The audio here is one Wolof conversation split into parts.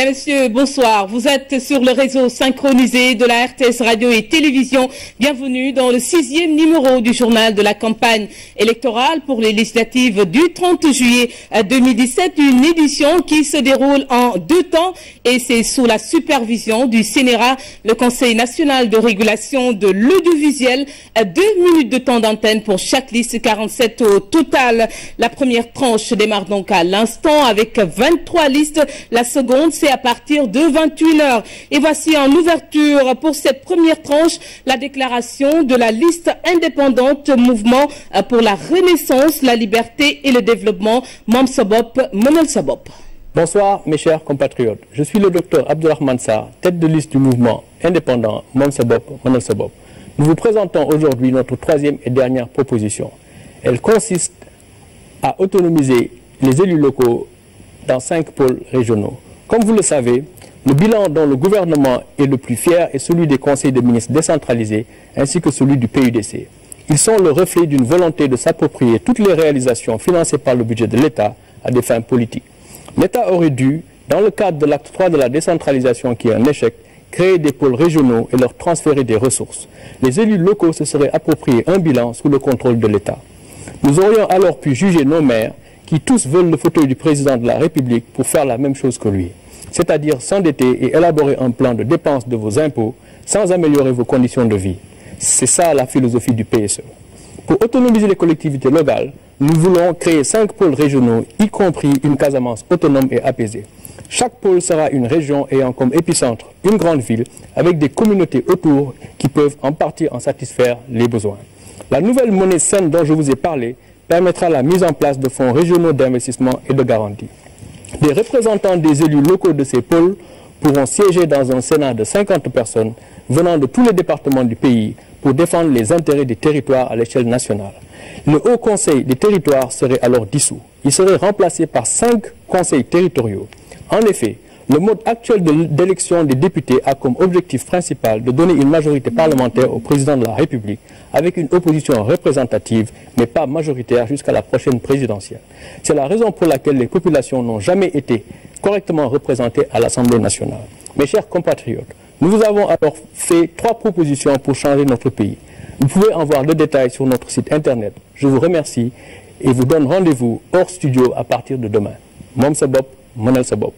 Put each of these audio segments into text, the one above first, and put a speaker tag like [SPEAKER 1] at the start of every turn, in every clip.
[SPEAKER 1] Mesdames, Messieurs, bonsoir. Vous êtes sur le réseau synchronisé de la RTS Radio et Télévision. Bienvenue dans le sixième numéro du journal de la campagne électorale pour les législatives du 30 juillet 2017. Une édition qui se déroule en deux temps et c'est sous la supervision du CNRA, le Conseil national de régulation de l'audiovisuel. Deux minutes de temps d'antenne pour chaque liste, 47 au total. La première tranche démarre donc à l'instant avec 23 listes. La seconde, c'est à partir de 21 heures. Et voici en ouverture pour cette première tranche la déclaration de la liste indépendante Mouvement pour la Renaissance, la liberté et le développement, Mam Sabop, Monel Sabop.
[SPEAKER 2] Bonsoir mes chers compatriotes. Je suis le docteur Abdurrahman Sarr, tête de liste du mouvement indépendant Mam Sabop, Monel Sabop. Nous vous présentons aujourd'hui notre troisième et dernière proposition. Elle consiste à autonomiser les élus locaux dans cinq pôles régionaux. Comme vous le savez, le bilan dont le gouvernement est le plus fier est celui des conseils de ministres décentralisés ainsi que celui du PUDC. Ils sont le reflet d'une volonté de s'approprier toutes les réalisations financées par le budget de l'État à des fins politiques. L'État aurait dû, dans le cadre de l'acte 3 de la décentralisation qui est un échec, créer des pôles régionaux et leur transférer des ressources. Les élus locaux se seraient approprié un bilan sous le contrôle de l'État. Nous aurions alors pu juger nos maires qui tous veulent le fauteuil du président de la République pour faire la même chose que lui, c'est-à-dire s'endetter et élaborer un plan de dépense de vos impôts sans améliorer vos conditions de vie. C'est ça la philosophie du PSE. Pour autonomiser les collectivités locales, nous voulons créer cinq pôles régionaux, y compris une Casamance autonome et apaisée. Chaque pôle sera une région ayant comme épicentre une grande ville avec des communautés autour qui peuvent en partie en satisfaire les besoins. La nouvelle monnaie saine dont je vous ai parlé permettra la mise en place de fonds régionaux d'investissement et de garantie. Des représentants des élus locaux de ces pôles pourront siéger dans un Sénat de 50 personnes venant de tous les départements du pays pour défendre les intérêts des territoires à l'échelle nationale. Le Haut Conseil des territoires serait alors dissous. Il serait remplacé par cinq conseils territoriaux. En effet, le mode actuel d'élection des députés a comme objectif principal de donner une majorité parlementaire au président de la République avec une opposition représentative mais pas majoritaire jusqu'à la prochaine présidentielle. C'est la raison pour laquelle les populations n'ont jamais été correctement représentées à l'Assemblée nationale. Mes chers compatriotes, nous vous avons alors fait trois propositions pour changer notre pays. Vous pouvez en voir le détail sur notre site internet. Je vous remercie et vous donne rendez-vous hors studio à partir de demain. Mom Sabop, Monel Sabop.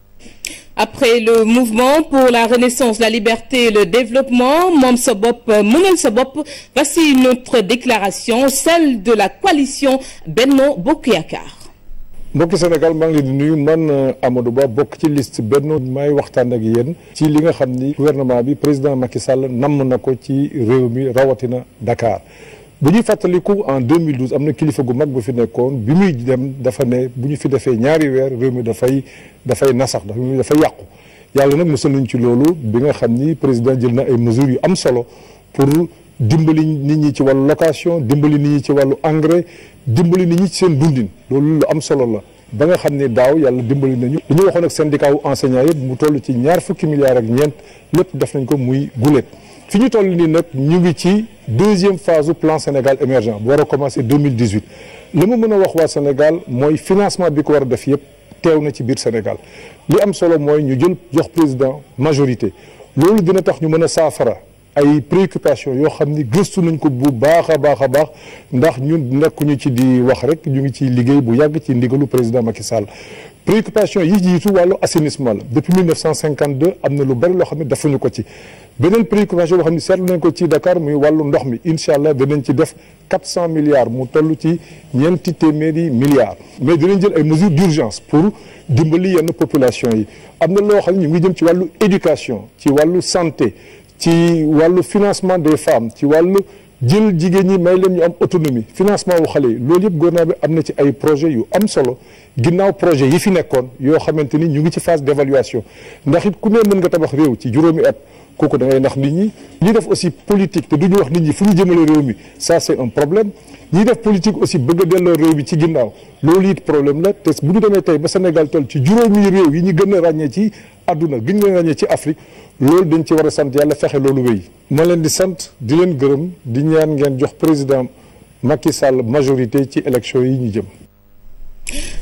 [SPEAKER 1] Après le mouvement pour la renaissance, la liberté et le développement, Mom Sobop, Monel Sobop, voici une autre déclaration, celle de la coalition Benno Bokuyakar.
[SPEAKER 3] mbokki Sénégal maa ngi leen di nuyu man Amadou Ba bokk ci liste Benno may waxtaan ak yéen ci li nga xam ni gouvernement bi président Macky Sall namm na ko ci réew mi rawatina Dakar bu ñuy fàttaliku en 2012 am na kilifa gu mag bu fi nekkoon bi muy dem dafa ne bu ñu fi defee ñaari weer réew mi dafay dafay nasax dafay yàqu yàlla nag mosal nañ ci loolu bi nga xam ni président jël na ay mesures yu am solo pour dimbali nit ñi ci wàllu location dimbali nit ñi ci wàllu engrais dimbali nit ñi ci seen dundin loolu lu am solo la ba nga xam ni daaw yàlla dimbali nañu li ñu waxoon ak syndicat wu enseignant yëpp mu toll ci ñaar fukki milliards ak ñeent lépp def nañ ko muy guléet fi ñu toll nii nag ñu ngi ci deuxième phase du plan Sénégal émergent bu war a commencer 2018 li ma mën a wax waa Sénégal mooy financement bi ko war a def yëpp teew na ci biir Sénégal li am solo mooy ñu jël jox président majorité loolu dina tax ñu mën a saafara ay préoccupations yoo xam ni gëstu nañ ko bu baax a baax a baax ndax ñun nekkuñu ci di wax rek ñu ngi ci liggéey bu yàgg ci ndigalu président Macky Sall préoccupation yi jiitu wàllu assainissement la depuis 1952 am na lu bari loo xam ne defuñu ko ci beneen préoccupation boo xam ne seetlu nañ ko ci Dakar muy wàllu ndox mi incha allah danañ ci def 400 milliards mu toll ci ñeenti téeméeri milliards mais dinañ jël ay mesures d'urgence pour dimbali yenn population yi am na loo xam ne ñu ngi jëm ci wàllu éducation ci wàllu santé ci wàllu financement des femmes ci wàllu jël jigéen ñi may leen ñu am autonomie financement wu xale yi loolu yëpp gouvernement bi am na ci ay projet yu am solo ginnaaw projet yi fi nekkoon yoo xamante ni ñu ngi ci phase d'évaluation ndax it ku ne mën nga tabax réew ci juróomi at kooku da ngay nax nit ñi ñi def aussi politique te du ñu wax nit ñi fu ñu jëmale réew mi ça c'est un problème ñi def politique aussi bëgg a delloo réew mi ci ginnaaw loolu it problème la te bu ñu demee tey ba Sénégal toll ci juróomi réew yi ñu gën a ràññee ci àdduna gën a ràññee ci Afrique loolu dañ ci war a sant yàlla fexe loolu wéy ma leen di sant di leen gërëm di ñaan ngeen jox président Macky Sall majorité ci élection yi ñu jëm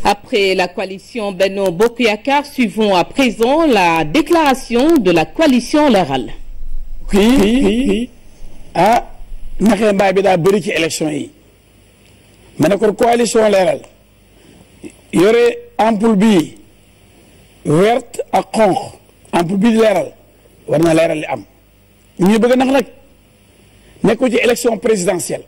[SPEAKER 1] Après la coalition Benno Bokk Yakaar, suivons à présent la déclaration de la coalition Leral.
[SPEAKER 4] kii ah naxee mbaay bi daa bëri ci élection yi ma ne ko coalition Leral yore ampoule bii verte ak xonq ampoule bii di leeral war na leeral li am ñu bëgg nax nag nekku ci élection présidentielle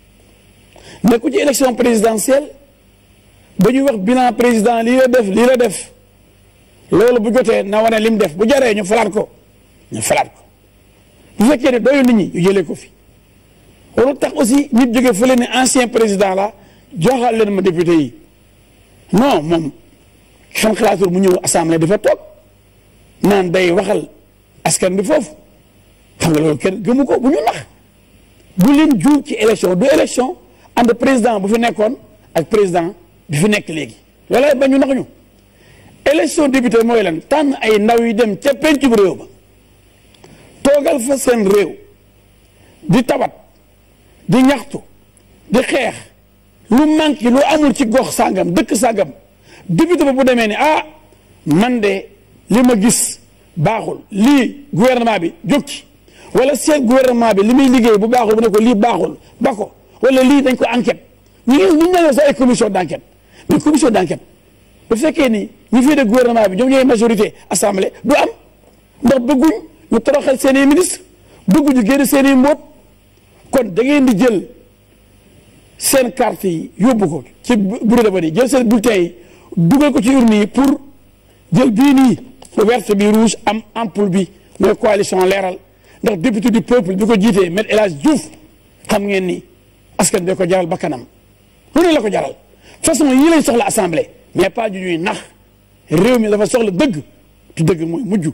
[SPEAKER 4] nekku ci élection présidentielle ba ñuy wax bilan président lii la def lii la def loolu bu jotee na wane lim def bu jaree ñu falaat ko ñu falaat ko bu fekkee ne doyu nit ñi ñu jëlee ko fi warul tax aussi nit jógee fële ne ancien président la joxal leen ma député yi non moom xel xalaatul mu ñëw assemblée dafa toog naan day waxal askan bi foofu xam nga loolu kenn gëmu ko bu ñu nax bu leen juum ci élection du élection ànd président bu fi nekkoon ak président bi fi nekk léegi loolay ba ñu nax ñu élection député mooy lan tànn ay ndaw yi dem ca pencum réew ba toogal fa seen réew di tawat di ñaxtu di xeex lu manqué lu amul ci gox sàngam dëkk sàngam député ba bu demee ni ah man de li ma gis baaxul lii gouvernement bi jóg ci wala seen gouvernement bi li muy liggéey bu baaxul bu ne ko lii baaxul ba ko wala lii dañ ko enquête ñu ngi ñu ngi sax ay commission d' enquête mais commission d' enquête bu fekkee ni ñi fii de gouvernement bi ñoom ñooy majorité assemblée du am ndax bëgguñ ñu toroxal seen i ministre bëgguñu génn seen i mbóot kon da ngeen di jël seen carte yi yóbbu ko ci bureau de vote yi jël seen bulletin yi dugal ko ci urne yi pour jël bii nii verte bi rouge am ampoule bi mooy coalition leeral ndax député du peuple bi ko jiitee Me El Hadj Diouf xam ngeen ni askan bi ko jaral bakkanam lu ne la ko jaral façon yii lañ soxla assemblée mais pas ju ñuy nax réew mi dafa soxla dëgg te dëgg mooy mujj.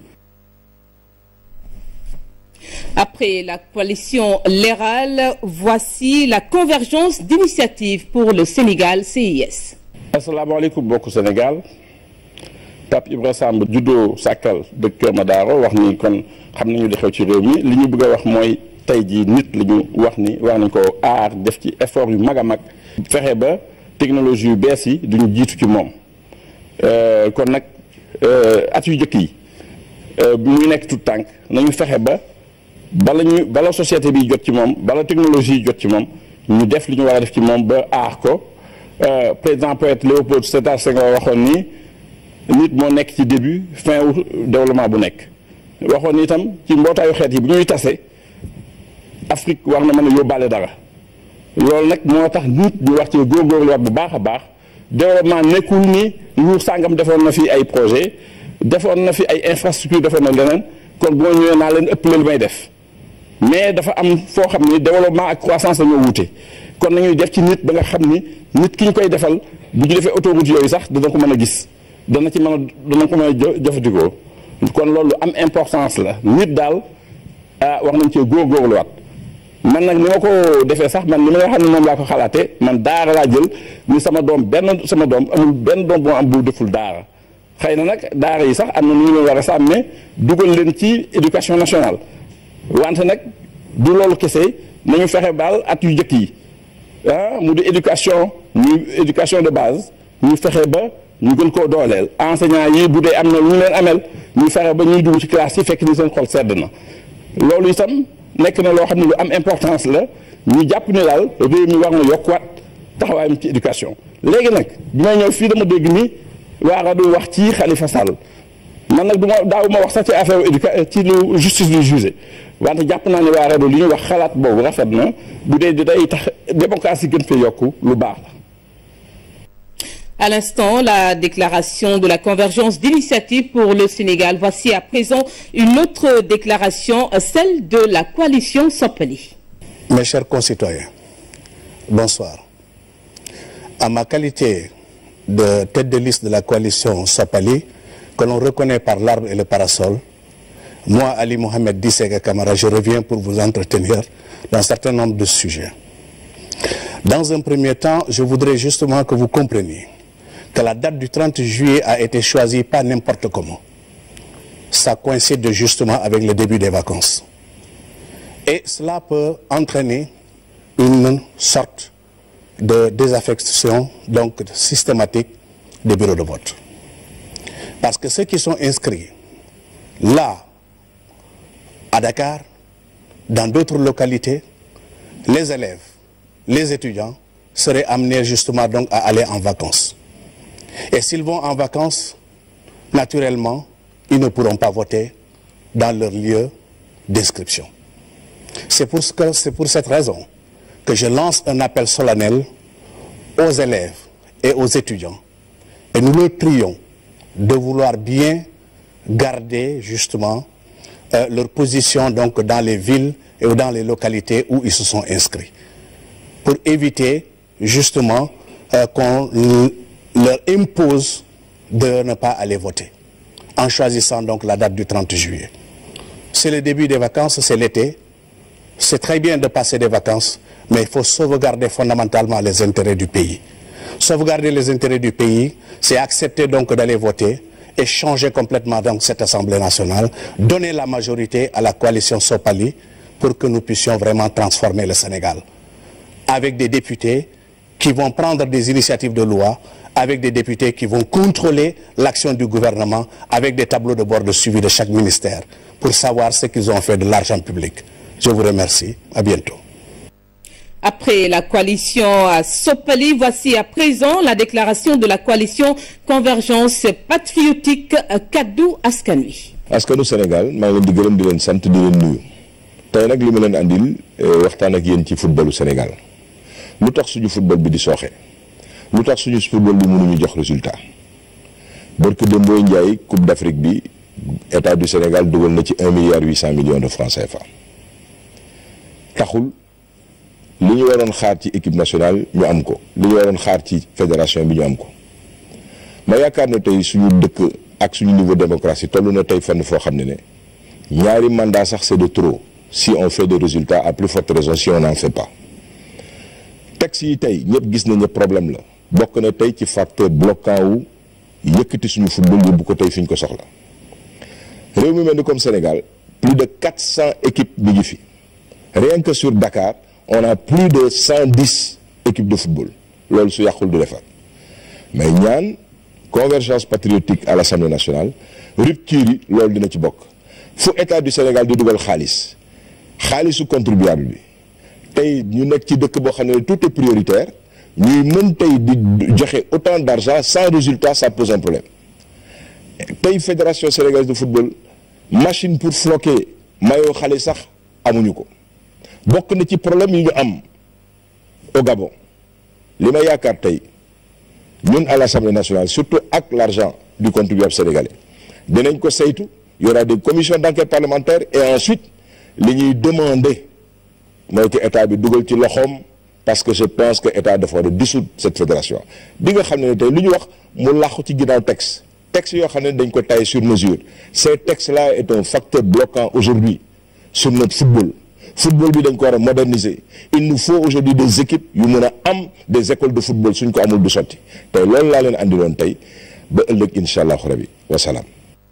[SPEAKER 1] Après la coalition Leral, voici la convergence d'initiatives pour le Sénégal CIS.
[SPEAKER 5] asalaamaaleykum mbokku Sénégal Pape Ibra Samb juddoo Sàkkal dëkk Kër Madaro wax ni kon xam nañu li xew ci réew mi li ñu bëgg a wax mooy tey jii nit li ñu wax ni war nañ ko aar def ci effort yu mag a mag fexe ba technologie yu bees yi duñu jiitu ci moom kon nag at yu jëkk yi bi muy nekk tout tànk nañu fexe ba bala ñu bala société bi jot ci moom bala technologie yi jot ci moom ñu def li ñu war a def ci moom ba aar ko président poète Léopold Sédar Senghor waxoon ni nit moo nekk ci début fin wu développement bu nekk waxoon ni itam ci mbootaayu xeet yi bu ñuy tase Afrique war na mën a yóbbaale dara loolu nag moo tax nit ñu wax ci góorgóorluwaat bu baax a baax développement nekkul ni nguur sàngam defoon na fi ay projet defoon na fi ay infrastructure defoon na leneen kon boo ñëwee naa leen ëpp lu may def mais dafa am foo xam ni développement ak croissance dañoo wuute kon nañuy def ci nit ba nga xam ni nit ki ñu koy defal bu ñu defee autoroute yooyu sax dana ko mën a gis dana ci mën a dana ko mën a jëfandikoo kon loolu am importance la nit daal ah wax nañ cee góorgóorluwaat man nag ni ma ko defee sax man ni ma nga xam ne moom laa ko xalaatee man daara laa jël ni sama doom benn sama doom amul benn doom boo am bu deful daara xëy na nag daara yi sax am na nu ñu leen war a sàmmee dugal leen ci éducation nationale wante nag du loolu kese nañu fexe baal at yu njëkk yi ah mu di éducation ñu éducation de base ñu fexe ba ñu gën koo dooleel enseignant yi bu dee am na lu ñu leen amel ñu fexe ba ñuy dugg ci classe yi fekk ni seen xol sedd na loolu itam nekk na loo xam ne lu am importance la ñu jàpp ne daal réew mi war na yokkuwaat taxawaayam ci éducation léegi nag bi may ñëw fii dama dégg ni waa rajo wax ci Khalifa Sall man nag du ma daaw ma wax sax ci affaire éduca ci lu justice du jugé wante jàpp naa ne waa rajo li ñu wax xalaat boobu rafet na bu dee di day tax démocratie gën fee yokku lu baax la.
[SPEAKER 1] À l'instant, la déclaration de la convergence d'initiative pour le Sénégal. Voici à présent une autre déclaration, celle de la coalition Sopeli.
[SPEAKER 6] Mes chers concitoyens, bonsoir. À ma qualité de tête de liste de la coalition Sopali, que l'on reconnaît par l'arbre et le parasol, moi, Ali Mohamed Dissega Kamara, je reviens pour vous entretenir dans un certain nombre de sujets. Dans un premier temps, je voudrais justement que vous compreniez que la date du 30 juillet a été choisie pas n'importe comment. Ça coïncide justement avec le début des vacances. Et cela peut entraîner une sorte de désaffection donc systématique des bureaux de vote. Parce que ceux qui sont inscrits là, à Dakar, dans d'autres localités, les élèves, les étudiants seraient amenés justement donc à aller en vacances. Et s'ils vont en vacances, naturellement, ils ne pourront pas voter dans leur lieu d'inscription. C'est pour, ce que- c'est pour cette raison que je lance un appel solennel aux élèves et aux étudiants. Et nous leur prions de vouloir bien garder justement euh, leur position donc dans les villes et dans les localités où ils se sont inscrits. Pour éviter justement euh, qu'on l- leur impose de ne pas aller voter en choisissant donc la date du 30 juillet. C'est le début des vacances, c'est l'été. C'est très bien de passer des vacances, mais il faut sauvegarder fondamentalement les intérêts du pays. Sauvegarder les intérêts du pays, c'est accepter donc d'aller voter et changer complètement donc cette Assemblée nationale, donner la majorité à la coalition Sopali pour que nous puissions vraiment transformer le Sénégal avec des députés qui vont prendre des initiatives de loi, avec des députés qui vont contrôler l'action du gouvernement, avec des tableaux de bord de suivi de chaque ministère, pour savoir ce qu'ils ont fait de l'argent public. Je vous remercie. À bientôt.
[SPEAKER 1] Après la coalition à Sopali, voici à présent la déclaration de la coalition Convergence patriotique euh, Kaddu Askan Wi.
[SPEAKER 7] askanu Sénégal maa ngi leen di gërëm di leen sant di leen nuyu tey nag li ma leen andil eh, waxtaan ak yéen ci footballu Sénégal lu tax suñu football bi di sooxe lu tax suñu football bi mënuñu jox résultat barke Demboy Ndiaye Coupe d'Afrique bi état du Sénégal dugal na ci un milliard huit cent millions de francs CFA taxul li ñu waroon xaar ci équipe nationale ñu am ko li ñu waroon xaar ci fédération bi ñu am ko ma yaakaar ne tey suñu dëkk ak suñu niveau démocratie toll na tey fenn foo xam ne ne ñaari mandat sax c'est de trop si on fait des résultats à plus forte raison si on n'en fait pas texte yi tey ñëpp gis nañ ne problème la bokk na tey ci facteur bloquant wu yëkkati suñu football yóbbu ko tey fi ñu ko soxla réew mi mel ni comme Sénégal plus de 400 équipes mi ngi fi rien que sur Dakar on a plus de 110 équipes de football loolu su yàqul du defar mais ñaan convergence patriotique à l'Assemblée nationale rupture yi loolu dina ci bokk fu état du Sénégal di dugal xaalis xaalisu contribuable bi tey ñu nekk ci dëkk boo xam ne tout est prioritaire ñuy mën tey di joxe autant d'argent sans résultat ça pose un problème tey fédération sénégalaise de football machine pour floquer maillot xale sax amuñu ko bokk na ci problème yi ñu am au Gabon li ma yaakaar tey ñun à l'Assemblée nationale surtout ak l'argent du contribuable sénégalais dinañ ko saytu y aura des commissions d'enquête parlementaire et ensuite li ñuy demander mooy que état bi dugal ci loxoom parce que je pense que état dafa war a dissoudre cette fédération bi nga xam ne tey lu ñu wax mu làqu ci ginnaaw texte texte yoo xam ne dañ ko tailler sur mesure ces textes là est un facteur bloquant aujourd'hui sur notre football football bi dañ ko war a moderniser il nous faut aujourd'hui des équipes yu mën a am des écoles de football suñ ko amul du sotti tey loolu laa leen andiloon tey ba ëllëg incha allahu rabi wasalaam.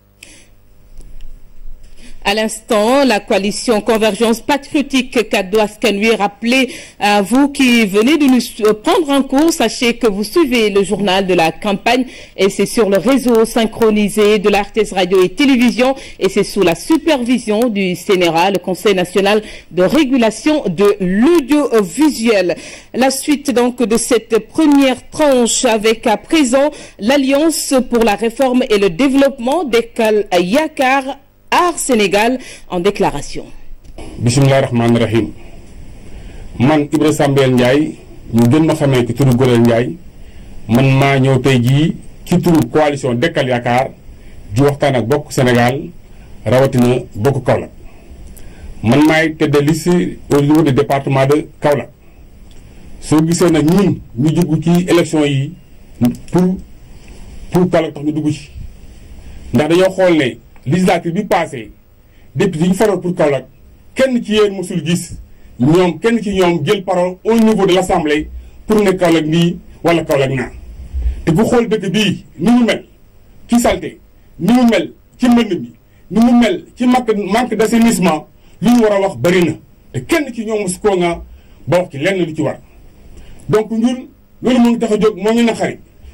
[SPEAKER 1] À l'instant, la coalition Convergence patriotique Kaddu Askan Wi rappelait à vous qui venez de nous prendre en cours, sachez que vous suivez le journal de la campagne et c'est sur le réseau synchronisé de la RTS Radio et Télévision et c'est sous la supervision du CNRA, le Conseil national de régulation de l'audiovisuel. La suite donc de cette première tranche avec à présent l'Alliance pour la réforme et le développement d'Ekal Yakar Aar Sénégal en déclaration.
[SPEAKER 8] bisimilah rahmaani rahim man Ibra Sambel Ndiaye ñu gën ma xamee ci turu Gorel Ndiaye man maa ñëw tey jii ci turu coalition Dekkal Yaakaar di waxtaan ak bokk Sénégal rawatina bokk Kaolack man maay tête de liste au niveau du département de Kaolack soo gisee nag ñun ñu dugg ci élection yi pour pour Kaolack tax ñu dugg ci ndax dañoo xool ne. législature bi passé député yi ñu faral pour Kaolack kenn ci yéen mosul gis ñoom kenn ci ñoom jël parole au niveau de l'assemblée pour ne Kaolack nii wala Kaolack naa te ku xool dëkk bii ni mu mel ci salté ni mu mel ci mbënd mi ni mu mel ci manque manque d'assainissement li ñu war a wax bari na te kenn ci ñoom mosu koo nga ba wax ci lenn lu ci war donc ñun loolu moo ngi tax a jóg moo ñu naqari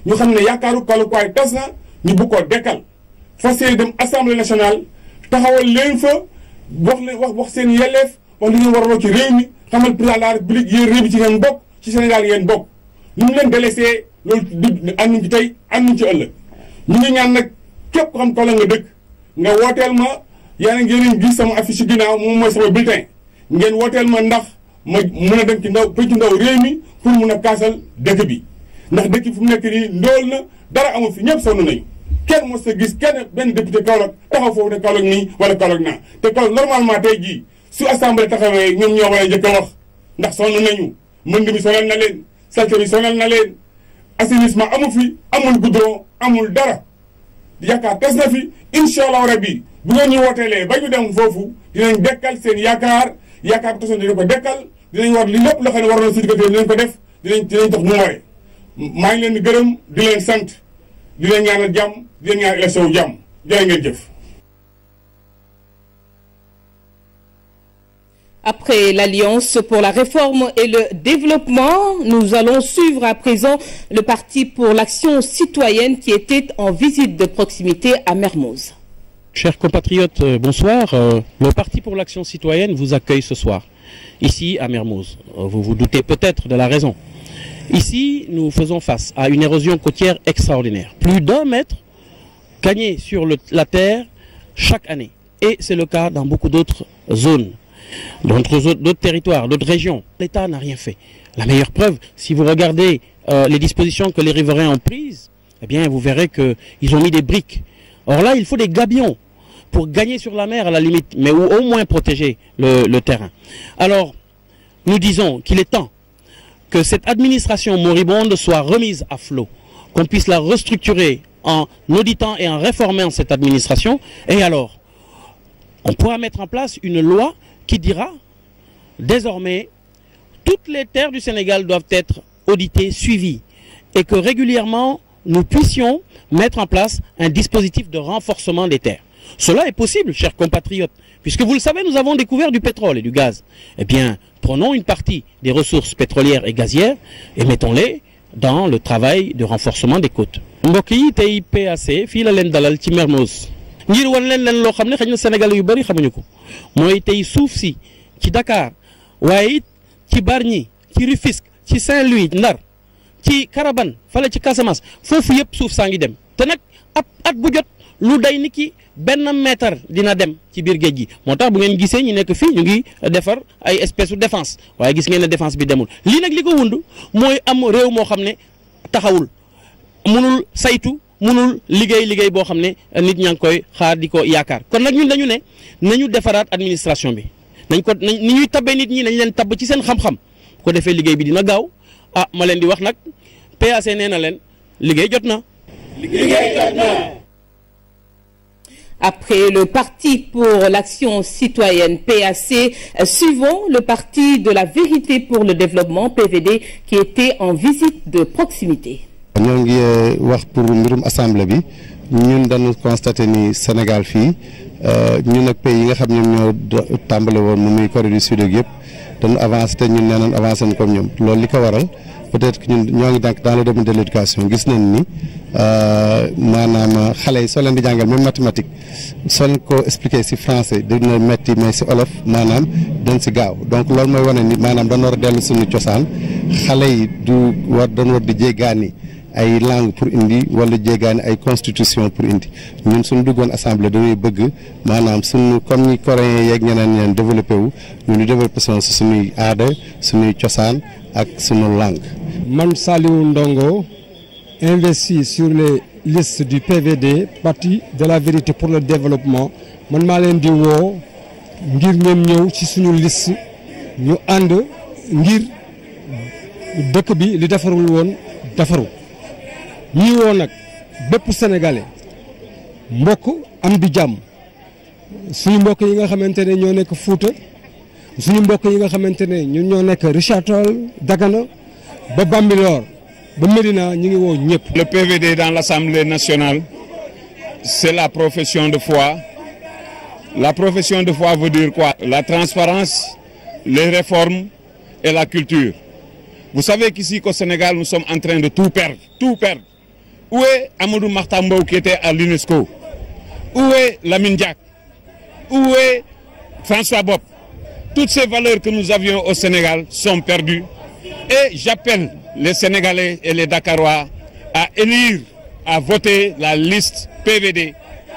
[SPEAKER 8] ñu xam ne yaakaaru Kaolackois tas na ñu bëgg koo dekkal fas yéene dem assemblée nationale taxawal leen fa wax leen wax wax seen yelleef wax li ngeen waraloo ci réew mi xamal président de la république yéen réew mi ci ngeen bokk ci Sénégal ngeen bokk ñu mu leen délaissé loolu du ànduñ ci tey ànduñ ci ëllëg ñu ngi ñaan nag képp ko xam Kaolack nga dëkk nga wooteel ma yaa ngi ngeen gis sama affiche ci ginnaaw moom mooy sama bulletin ngeen wooteel ma ndax ma mun a dem ci ndaw pëcc ndaw réew mi pour mun a kaasal dëkk bi ndax dëkk fu mu nekk nii ndóol na dara amul fi ñëpp sonn nañu kenn mos a gis kenn benn député Kaolack taxaw foofu ne Kaolack nii wala Kaolack naa te Kaolack normalement tey jii su assemblée taxawee ñoom ñoo war a njëkk a wax ndax sonn nañu mënd mi sonal na leen salte bi sonal na leen assainissement amu fi amul goudron amul dara yaakaar tes na fi incha allah rabbi bu ngeen ñu wooteelee ba ñu dem foofu dinañ dekkal seen yaakaar yaakaar bu tasoon dinañ ko dekkal dinañ war li lépp loo xam ne war na si diggante dinañ ko def dinañ dinañ tax mu waree maa ngi leen di gërëm di leen sant di leen ñaanal jàmm di leen ñaanal élection wu jàmm jërë ngeen jëf.
[SPEAKER 1] Après l'Alliance pour la réforme et le développement, nous allons suivre à présent le Parti pour l'action citoyenne qui était en visite de proximité à Mermoz.
[SPEAKER 9] Chers compatriotes, euh, bonsoir. Euh, le Parti pour l'action citoyenne vous accueille ce soir, ici à Mermoz. Euh, vous vous doutez peut-être de la raison. Ici, nous faisons face à une érosion côtière extraordinaire. Plus d'un mètre gagné sur le- la terre chaque année. Et c'est le cas dans beaucoup d'autres zones, d'autres zo- d'autres territoires, d'autres régions. L'État n'a rien fait. La meilleure preuve, si vous regardez euh, les dispositions que les riverains ont prises, eh bien, vous verrez qu'ils ont mis des briques. Or là, il faut des gabions pour gagner sur la mer à la limite, mais ou au moins protéger le, le terrain. Alors, nous disons qu'il est temps que cette administration moribonde soit remise à flot, qu'on puisse la restructurer en auditant et en réformant cette administration. Et alors, on pourra mettre en place une loi qui dira désormais toutes les terres du Sénégal doivent être auditées, suivies et que régulièrement nous puissions mettre en place un dispositif de renforcement des terres. Cela est possible, chers compatriotes, puisque vous le savez, nous avons découvert du pétrole et du gaz. Eh bien, prenons une partie des ressources pétrolières et gazières et mettons-les dans le travail de renforcement des côtes. mbokk yi tey PAC fii la leen dalal ci Mermoz ngir wan leen leen loo xam ne xëy na Sénégal yu bari xamuñu ko mooy tey suuf si ci Dakar waaye it ci Bargny ci Rufisque ci Saint-Louis Ndar ci Carabane fale ci Casamance foofu yëpp suuf saa ngi dem te nag at at bu jot lu day ni ki benn mètre dina dem ci biir géej gi moo tax bu ngeen gisee ñu nekk fii ñu ngi defar ay espèce de défense waaye gis ngeen ne défense bi demul lii nag li ko wund mooy am réew moo xam ne taxawul munul saytu munul liggéey liggéey boo xam ne nit ñaa ngi koy xaar di ko yaakaar kon nag ñun dañu ne nañu defaraat administration bi nañ ko nañ ni ñuy tabbee nit ñi nañ leen tabb ci seen xam-xam bu ko defee liggéey bi dina gaaw ah ma leen di wax nag PAC nee na leen liggéey jot na.
[SPEAKER 1] Après le Parti pour l'action citoyenne PAC, euh, suivons le Parti de la vérité pour le développement PVD qui était en visite de proximité.
[SPEAKER 10] ñoo ngi wax pour mbirum assemblée bi ñun dañu constaté ni Sénégal fii ñun ak pays yi nga xam ñoom ñoo tàmbale woon mu muy Corée du Sud ak yëpp dañu avancé te ñun nee nañ avancé nañ comme ñoom loolu li ko waral peut-être que ñun ñoo ngi donc dans le domaine de l'éducation gis nañ ni maanaam xale yi soo leen di jàngal même mathématique soo leen ko expliquer ci français dina metti mais ci olof maanaam dañ ci gaaw donc loolu mooy wane ni maanaam dañu war a dellu suñu cosaan xale yi du war dañu war di jéggaani ay langue pour indi wala jéggaani ay constitution pour indi ñun suñu duggoon assemblée dañuy bëgg maanaam suñu comme ni coréens yeeg ñeneen ñeneen développé wu ñu ñu développé son si suñuy aada suñuy cosaan ak suñu langue.
[SPEAKER 11] man Saliou Ndongo investi sur les listes du PVD parti de la vérité pour le développement man maa leen di woo ngir ngeen ñëw ci suñu liste ñu ànd ngir dëkk bi li defarul woon defaru ñii woo nag bépp sénégalais mbokk am di jàmm suñu mbokk yi nga xamante ne ñoo nekk Fuuta suñu mbokk yi nga xamante ne ñun ñoo nekk Richard Toll Dagana ba Bambilor ba Médina ñu ngi woo ñëpp.
[SPEAKER 12] Le PVD dans l'Assemblée nationale c'est la profession de foi la profession de foi veut dire quoi la transparence les réformes et la culture vous savez qu'ici qu'au Sénégal nous sommes en train de tout perdre tout perdre Où est Amadou Martambo qui était à l'UNESCO Où est Lamine Diak Où est François Bob Toutes ces valeurs que nous avions au Sénégal sont perdues. Et j'appelle les Sénégalais et les Dakarois à élire, à voter la liste PVD.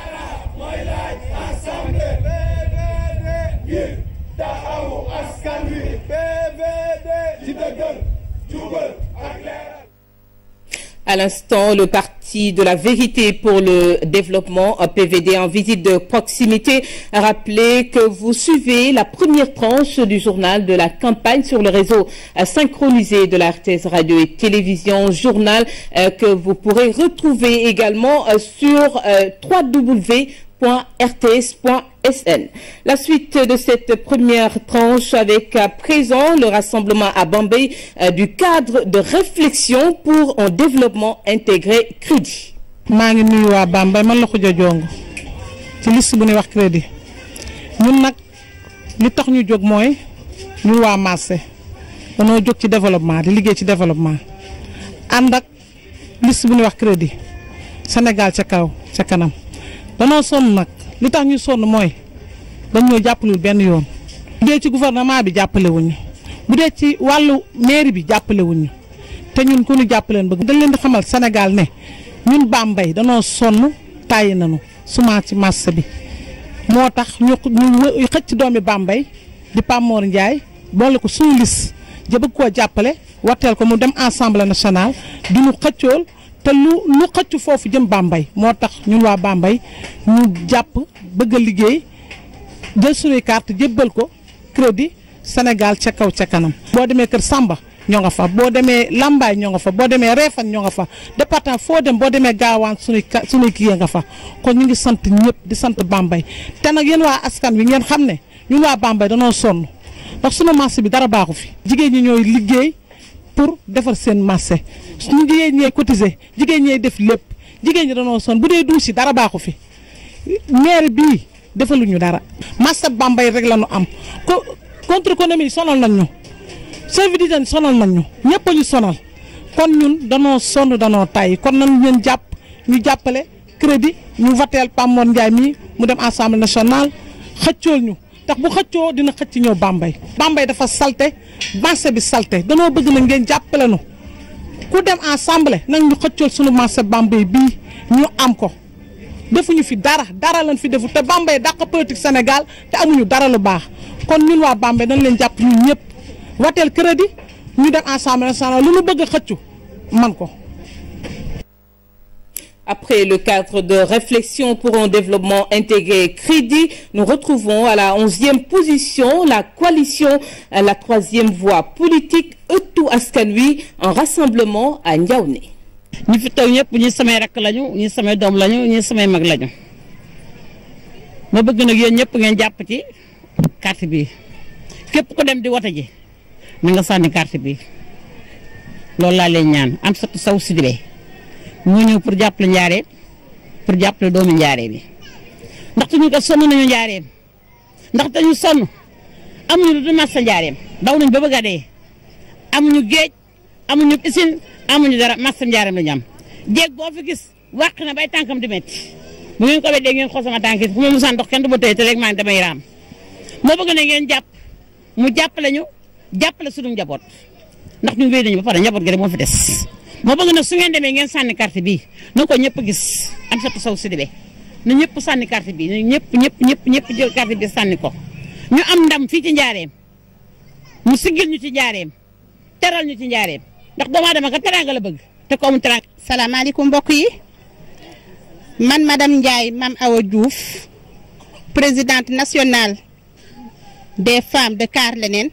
[SPEAKER 1] À l'instant, le parti de la vérité pour le développement PVD en visite de proximité a rappelé que vous suivez la première tranche du journal de la campagne sur le réseau synchronisé de la RTS Radio et Télévision, journal que vous pourrez retrouver également sur www.rts.sn. La suite de cette première tranche avec à présent le rassemblement à Bambey euh, du cadre de réflexion pour un développement intégré crédit.
[SPEAKER 13] maa ngi nuyu waa Bambey man la Khoudia Diongo ci liste bu ñuy wax crédit ñun nag li tax ñu jóg mooy ñun waa marché danoo jóg ci développement di liggéey ci développement ànd ak liste bu ñuy wax crédit Sénégal ca kaw ca kanam danoo sonn nag li tax ñu sonn mooy dañ ñoo jàppalul benn yoon bu dee ci gouvernement bi jàppale wuñu bu dee ci wàllu mairie bi jàppale wuñu te ñun ku ñu jàppaleen bëgg dañ leen di xamal Sénégal ne ñun Bambey danoo sonn tàyyi nañu semence ci marché bi moo tax ñu ñu xëcc doomi Bambey di Pamour Ndiaye boole ko suñu lis ja bëgg koo jàppale wateel ko mu dem Assemblée nationale di ñu xëccool te lu lu xëcc foofu jëm Bambey moo tax ñun waa Bambey ñu jàpp bëgg a liggéey jël suñuy carte jébbal ko crédit Sénégal ca kaw ca kanam. boo demee Kër Samba ñoo nga fa boo demee Lambaay ñoo nga fa boo demee Réfane ñoo nga fa département foo dem boo demee Gaawaan suñuy ka suñuy kii nga fa kon ñu ngi sant ñëpp di sant Bambey te nag yéen waa askan wi ngeen xam ne ñun waa Bambey danoo sonn ndax sunu marché bi dara baaxu fi. jigéen ñi ñooy liggéey pour defar seen marché. ñu jigéen ñee cotiser jigéen ñee def lépp jigéen ñi danoo son bu dee duus yi dara baaxu fi maire bii defaluñu dara marché Bambey rek la ñu am ko contre économie sonal nañ ñu service d'hygiène sonal nañ ñu ñëpp a ñu sonal kon ñun danoo sonn danoo tay kon nañ leen jàpp ñu jàppale crédit ñu voteel Pamour Ndiaye mii mu dem assemblée nationale xëccool ñu tax bu xëccoo dina xëcc ñëw Bambey Bambey dafa salte marché bi salte danoo bëgg na ngeen jàppale nu ku dem assemblée nag ñu xëccool sunu marché Bambey bii ñu am ko defuñu fi dara dara lañ fi defu te Bambey dàq politique Sénégal te amuñu dara lu baax kon ñun waa Bambey dañ leen jàpp ñun ñëpp wateel crédit ñu dem assemblée nationale lu ñu bëgg a xëccu man ko.
[SPEAKER 1] Après le cadre de réflexion pour un développement intégré crédit, nous retrouvons à la onzième position la coalition à la troisième voie politique Ëttu Askan Wi un rassemblement à Ndiaoné.
[SPEAKER 14] ñi fi toog ñëpp ñi samay rakk lañu ñi samay doom lañu ñi samay mag lañu ma bëgg nag yéen ñëpp ngeen jàpp ci carte bi képp ku dem di wote ji na nga sànni carte bi loolu laa leen ñaan Amsatou Sow Sidibé moo ñëw pour jàppale njaareem pour jàppale doomu njaareem bi ndaxte ñu ko sonn nañu njaareem ndaxte ñu sonn amuñu lu dul marché njaareem daw nañ ba bëgg a dee amuñu géej amuñu piscine amuñu dara marché njaareem la ñu am jéeg boo fi gis wàq na bay tànkam di métti bu ngeen ko weddee ngeen xool sama tànk bu ma musaan dox kenn du ma tëye te rek maa ngi damay raam moo bëgg ne ngeen jàpp mu jàppale ñu jàppale suñu njaboot ndax ñu wéy nañu ba pare njaboot gi rek moo fi des moo bëgg nag su ngeen demee ngeen sànni carte bi na ko ñëpp gis Amsatou Sow Sidibé na ñëpp sànni carte bi na ñëpp ñëpp ñëpp ñëpp jël carte bi sànni ko ñu am ndam fii ci njaareem mu siggil ñu ci njaareem teral ñu ci njaareem ndax doomu aadama ka teraanga la bëgg te ko amul teraanga.
[SPEAKER 15] salaamaaleykum mbokk yi man madame Ndiaye Mame Awa Diouf présidente nationale des femmes de Kaar Leneen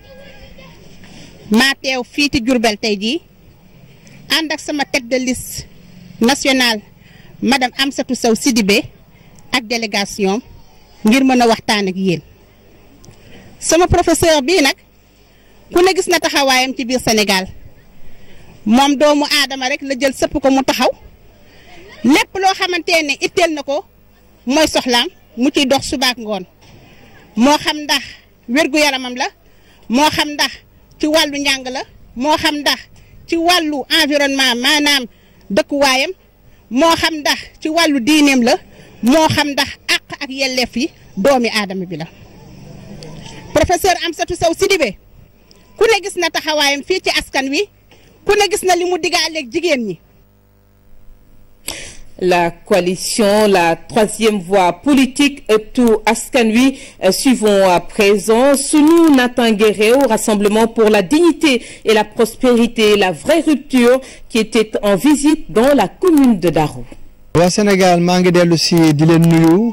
[SPEAKER 15] maa teew fii ci Diourbel tey jii ànd ak sama tête de liste nationale madame Amsatou Sow Sidibé ak délégation ngir mën a waxtaan ak yéen sama professeur bii nag ku ne gis na taxawaayam ci biir Sénégal moom doomu aadama rek la jël sëpp ko mu taxaw lépp loo xamante ne itteel na ko mooy soxlaam mu ciy dox subaak ngoon moo xam ndax wér-gu-yaramam la moo xam ndax ci wàllu njàng la moo xam ndax ci wàllu environnement maanaam dëkkuwaayam moo xam ndax ci wàllu diineem la moo xam ndax àq ak yelleef yi doomi aadama bi la professeur Amsatou Sow Sidibé ku ne gis na taxawaayam fii ci askan wi ku ne gis na li mu diggaaleeg jigéen ñi
[SPEAKER 1] La coalition, la troisième voie politique, tout Askanui, suivons à présent Sunu Natangueré au Rassemblement pour la dignité et la prospérité, la vraie rupture qui était en visite dans la commune de Darou.
[SPEAKER 16] waa Sénégal maa ngi dellu si di leen nuyu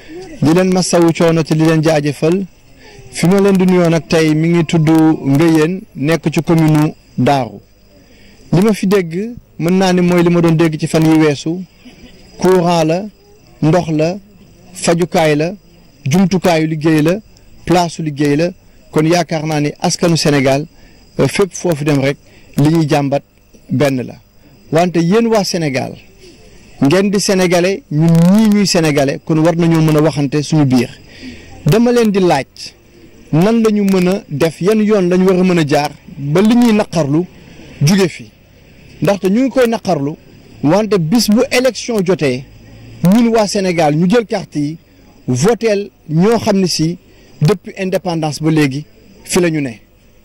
[SPEAKER 16] di leen masawu coono te di leen jaajëfal fi ma leen di nuyoo nag tey mi ngi tudd Ngëyeen nekk ci commune Darou li ma fi dégg mën naa ni mooy li ma doon dégg ci fan yi weesu courant la ndox la fajukaay la jumtukaayu liggéey la place su liggéey la kon yaakaar naa ni askanu Sénégal fépp foofu dem rek li ñuy jàmbat benn la wante yéen waa Sénégal ngeen di sénégalais ñun ñii ñuy sénégalais kon war nañoo mën a waxante suñu biir dama leen di laaj nan la ñu mën a def yan yoon lañ war a mën a jaar ba li ñuy naqarlu jóge fi ndaxte ñu ngi koy naqarlu wante bis bu élection jotee ñun waa Sénégal ñu jël carte yi voteel ñoo xam ne si depuis indépendance ba léegi fi la ñu ne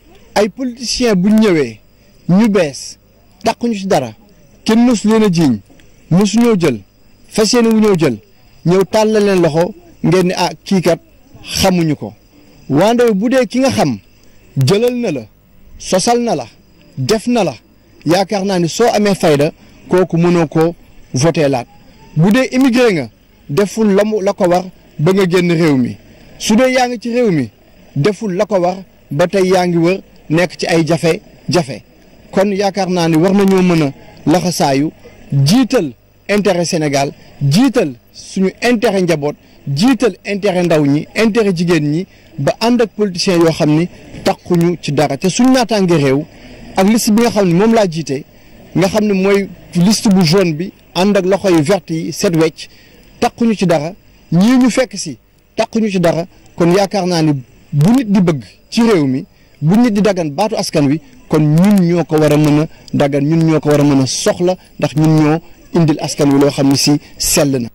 [SPEAKER 16] ay politiciens bu ñëwee ñu bees taquñu ci dara kenn mësu leen a jiiñ mësu ñoo jël fas yéene wu ñoo jël ñëw tàllal leen loxo ngeen ni ah kii kat xamuñu ko wante bu dee ki nga xam jëlal na la sosal na la def na la yaakaar naa ni soo amee fayda kooku mënoo ko voté laat bu dee immigré nga deful la mu la ko war ba nga génn réew mi su dee yaa ngi ci réew mi deful la ko war ba tey yaa ngi wër nekk ci ay jafe-jafe kon yaakaar naa ni war nañoo mën a laxasaayu jiital intérêt Sénégal jiital suñu intérêt njaboot jiital intérêt ndaw ñi intérêt jigéen ñi ba ànd ak politiciens yoo xam ni takkuñu ci dara te suñu naataange réew ak liste bi nga xam ne moom laa jiite nga xam ne mooy liste bu jaune bi ànd ak loxo yu verte yi set wecc takkuñu ci dara ñii ñu fekk si takkuñu ci dara kon yaakaar naa ni bu nit di bëgg ci réew mi bu nit di dagan baatu askan wi kon ñun ñoo ko war a mën a dagan ñun ñoo ko war a mën a soxla ndax ñun ñoo indil askan wi loo xam ne si sell na.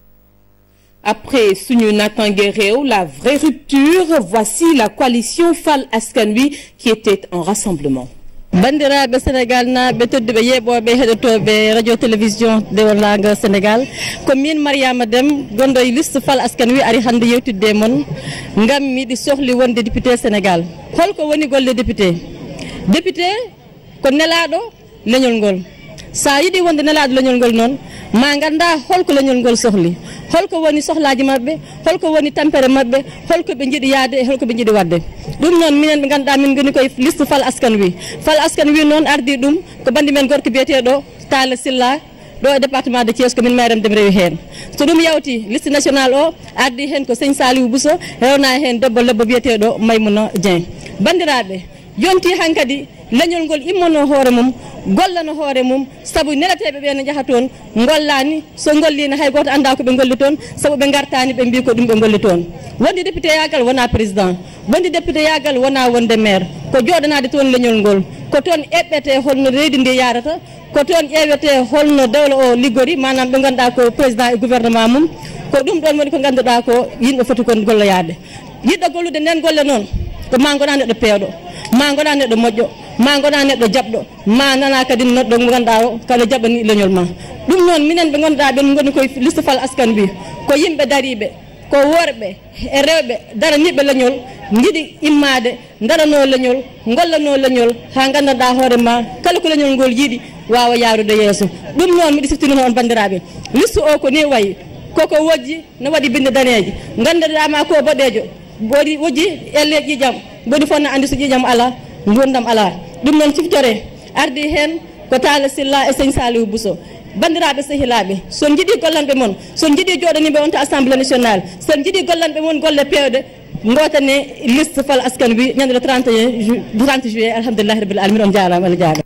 [SPEAKER 1] Après Sunu Natangué Réew, la vraie rupture, voici la coalition Fal Askanui qui était en rassemblement.
[SPEAKER 17] bandiraɓe sénégal naaɓe tedduɓe yeeɓoɓe heɗotoɓe radio télévision dewolaga sénégal ko min mariama dem gonɗo e liste fal askan wi ari hannde yewtidde e moon ngam miɗi sohli wonde député sénégal holko woni golle député député ko nelaɗo leñol ngol sa yiiɗi wonde nelaɗo leñol ngol noon ma ganda holko leñol ngol sohli holko woni sohlaji mabɓe holko woni tampere mabɓe holko ɓe jiiɗi yaade e holko ɓe jiiɗi wadde ɗum noon minen ɓe ganduɗa min goni koye liste fal askan wi fal askan wi noon ardi ɗum ko bandi men gorko biyeteɗo tala silla ɗo e département de thies komin mayrem dem rewi hen so ɗum yawti liste national o ardi hen ko seigne saliou bousso rewna hen debbo lebbo biyeteɗo maymouna dieng bandiraɓe yonti hankkadi leñol ngol immono hoore mum gollano hoore mum saabu nelateɓe ɓe ne jaaha toon gollani so gollino hay goto anda ko ɓe golli toon saabu ɓe gartani ɓe mbi ko ɗum ɓe golli toon wondi député yagal wona président wondi député yagal wona wonde maire ko joɗanade toon leñol ngol ko toon eɓɓete holno leydi ndi yarata ko toon ƴewete holno dawla o liggori manam ɓe ganduɗa ko président e gouvernement mum ko ɗum ɗon woni ko ganduɗa ko yimɓe foti kon golloyade yiɗɗo gollude nden golle noon ko ma goɗa neɗɗo peewɗo ma goɗa neɗɗo moƴƴo ma goɗa neɗɗo jaɓɗo ma nana kadi neɗɗo mo ganduɗa o kada jaɓani leñol ma ɗum noon minen ɓe ganduɗa ɓen goni koye liste fal askan wi ko yimɓe dariɓe ko worɓe e rewɓe daraniɓe leñol jiiɗi immade darano leñol gollano leñol ha gandanɗa hoore ma kala ko leñol ngol yiiɗi wawa yarude yeeso ɗum noon miɗi siftinino on bandiraɓe liste o ko ni wayi koko wojji ne waɗi binde daneji gandanɗama ko boɗejo woɗi wojji elle ƴiƴam mboɗi fonna andi so ƴiƴam ala gurdam ala ɗum noon siftore ardi hen ko tala silla e seigne saliou bousso bandiraɓe sehilaɓe son jiiɗi gollanɓe moon son jiiɗi joɗaniɓe on to assemblée nationale son jiiɗi gollanɓe moon golle pewɗe gotane liste fal askan wi ñande le 31 30 juillet alhamdulillahi rabbil alamin on jarama allah jarama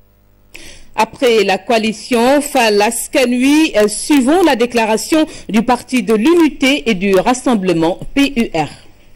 [SPEAKER 1] Après la coalition Falaskanui, euh, suivons la déclaration du Parti de l'Unité et du Rassemblement PUR.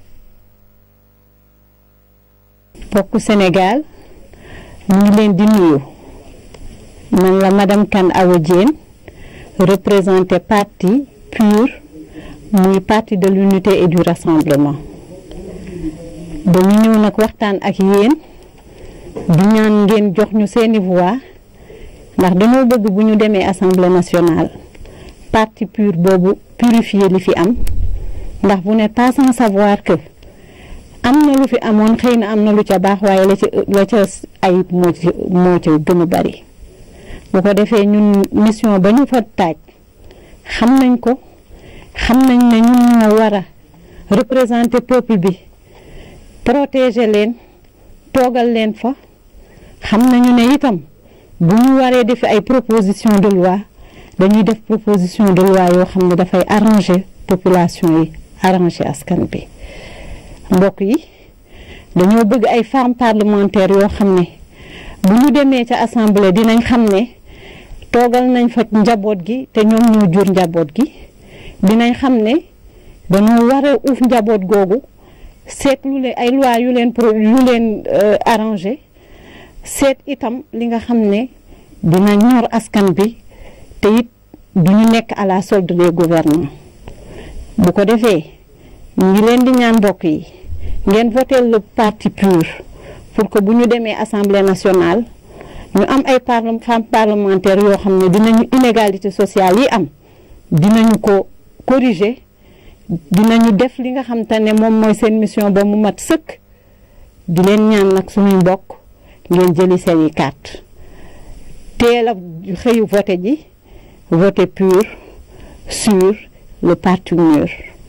[SPEAKER 18] bokk Sénégal ñu ngi leen di nuyu man la madame Kane Awa Diène représenté parti PUR muy parti de l'unité et du rassemblement dañu ñëw nag waxtaan ak yéen di ñaan ngeen jox ñu seeni voix ndax dañoo bëgg bu ñu demee assemblée nationale parti PUR boobu purifier li fi am ndax vous n'êtes pas sans savoir que am na lu fi amoon xëy na am na lu ca baax waaye la ca la ca ayib moo ci moo ca gën a bari bu ko defee ñun mission ba ñu fa taaj xam nañ ko xam nañ ne ñun ñoo war a représenter peuple bi protéger leen toogal leen fa xam nañu ne itam bu ñu waree def ay proposition de loi dañuy def proposition de loi yoo xam ne dafay arranger population yi arranger askan bi mbokk yi dañoo bëgg ay femmes parlementaires yoo xam ne bu ñu demee ca assemblée dinañ xam ne toogal nañ fa njaboot gi te ñoom ñoo jur njaboot gi dinañ xam ne dañoo war a uuf njaboot googu seet lu leen ay loi yu leen pro yu leen arrangé seet itam li nga xam ne dina ñor askan bi te it du ñu nekk à la solde des gouvernants bu ko defee ñu ngi leen di ñaan mbokk yi ngeen voté le parti PUR pour que bu ñu demee assemblée nationale ñu am ay parle femmes parlementaires yoo xam ne dinañu inégalité sociale yi am dinañu ko corriger dinañu def li nga xam te ne moom mooy seen mission ba mu mat sëkk di leen ñaan nag suñuy mbokk ngeen jëli seeni carte teel a xëyu voté ji voté PUR sur le parti mûr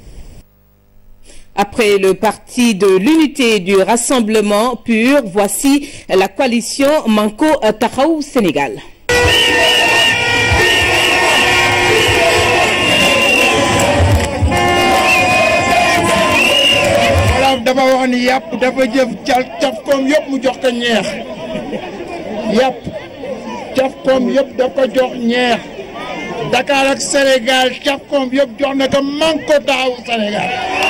[SPEAKER 1] Après le parti de l'unité du rassemblement PUR, voici la coalition Manko Taxawu Sénégal.
[SPEAKER 19] wolof dafa wax ni yàpp dafa jëf cal caf koom yëpp mu jox ko ñeex yàpp caf koom yëpp daf ko jox ñeex Dakar ak Sénégal caf koom yëpp jox na ko Manko Taxawu Sénégal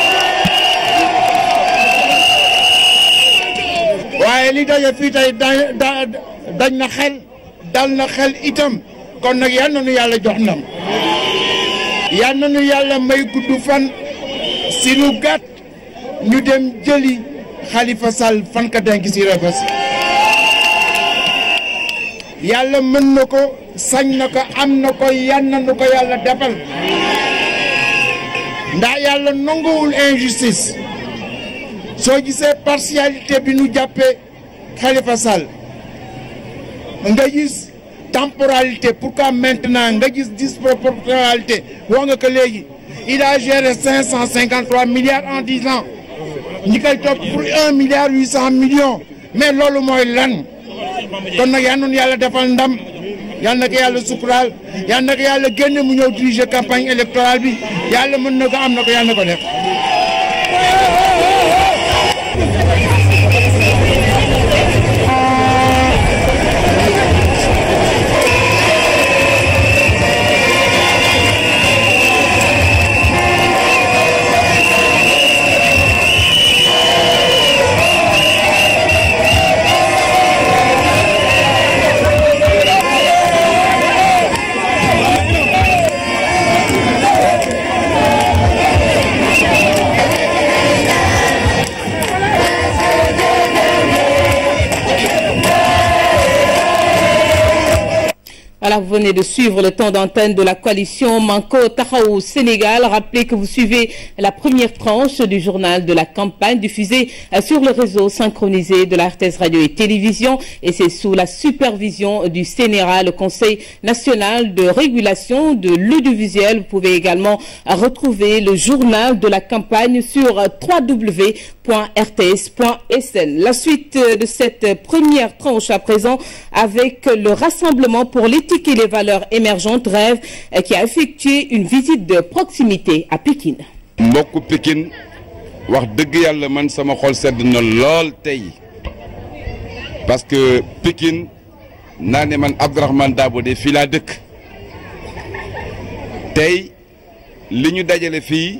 [SPEAKER 19] waaye li daje fii tey da dañ na xel dal na xel itam kon nag yal na nu yàlla jox ndam yal na nu yàlla may gudd fan si lu gàtt ñu dem jëli Khalifa Sall fan ka denk si Rebeuss yàlla mën na ko sañ na ko am na ko yan na nu ko yàlla defal ndax yàlla nanguwul injustice soo gisee partialité bi nu jàppee Khalifa Sall nga gis temporalité pourquoi maintenant nga gis disproportionnalité wax nga ko léegi il a géré cinq cent cinquante trois milliards en dix ans ñi koy topp pour un milliard huit cent millions mais loolu mooy lan kon nag yal na yàlla defal ndam yal na ko yàlla suturaal yal na ko yàlla génne mu ñëw diriger campagne électorale bi yàlla mën na ko am na ko yàlla na ko def.
[SPEAKER 1] Voilà, vous venez de suivre le temps d'antenne de la coalition Manko Taxawu Sénégal. Rappelez que vous suivez la première tranche du journal de la campagne diffusé sur le réseau synchronisé de la RTS Radio et Télévision et c'est sous la supervision du CNRA, le Conseil national de régulation de l'audiovisuel. Vous pouvez également retrouver le journal de la campagne sur www.rts.sn. La suite de cette première tranche à présent avec le Rassemblement pour l'éthique et les valeurs émergentes rêve qui a effectué une visite de proximité à Pékin.
[SPEAKER 20] mbokku Pékin wax dëgg yàlla man sama xol sedd na lool tey parce que Pékin naa ne man Abdourahmane Dabo de fii laa dëkk tey li ñu dajale fii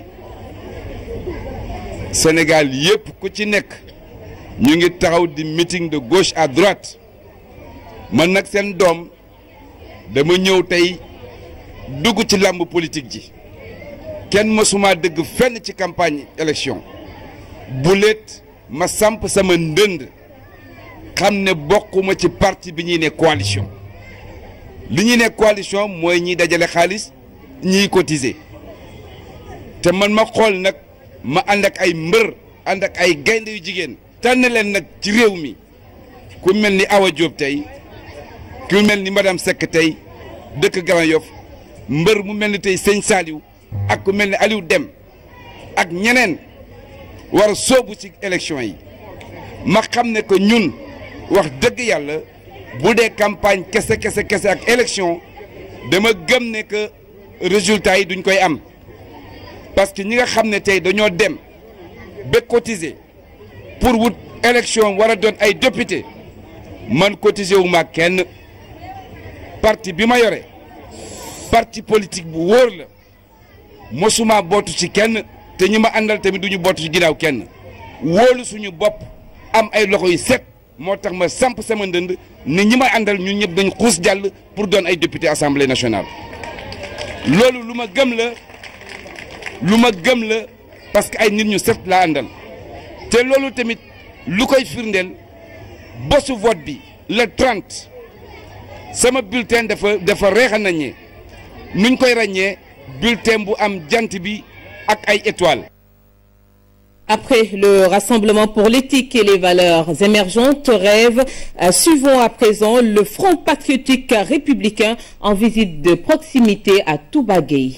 [SPEAKER 20] Sénégal yépp ku ci nekk ñu ngi taxaw di meeting de gauche à droite man nag seen doom dama ñëw tey dugg ci làmb politique ji kenn mësuma dëgg fenn ci campagne élection bu leet ma samp sama ndënd xam ne bokkuma ci parti bi ñuy ne coalition li ñuy ne coalition mooy ñiy dajale xaalis ñiy cotiser te man ma xool nag ma ànd ak ay mbër ànd ak ay gaynde yu jigéen tànn leen nag ci réew mi ku mel ni Awa Diop tey ku mel ni madame Seck tey dëkk Grand Yoff mbër mu mel ni tey sëñ Saliou ak ku mel ni Aliou Dem ak ñeneen war a soobu ci élection yi ma xam ne que ñun wax dëgg yàlla bu dee campagne kese kese kese ak élection dama gëm ne que résultat yi duñ koy am parce que ñi nga xam ne tey dañoo dem ba cotiser pour wut élection war a doon ay député man cotiser wu ma kenn parti bi ma yore parti politique bu wóor la mosuma bootu ci kenn te ñi ma àndal tamit duñu bootu ci ginnaaw kenn wóolu suñu bopp am ay loxo yu set moo tax ma samp sama ndënd ni ñi ma àndal ñun ñëpp dañ xuus jàll pour doon ay député assemblée nationale loolu lu ma gëm la lu ma gëm la parce que ay nit ñu set laa àndal te loolu tamit lu koy firndeel bosu vote bi le 30 sama bulletin dafa dafa reexa naññee nuñ koy ràññee bulletin bu am jant bi ak ay étoiles.
[SPEAKER 1] Après le Rassemblement pour l'éthique et les valeurs émergentes, rêve, euh, suivons à présent le Front patriotique républicain en visite de proximité à Touba-Gueye.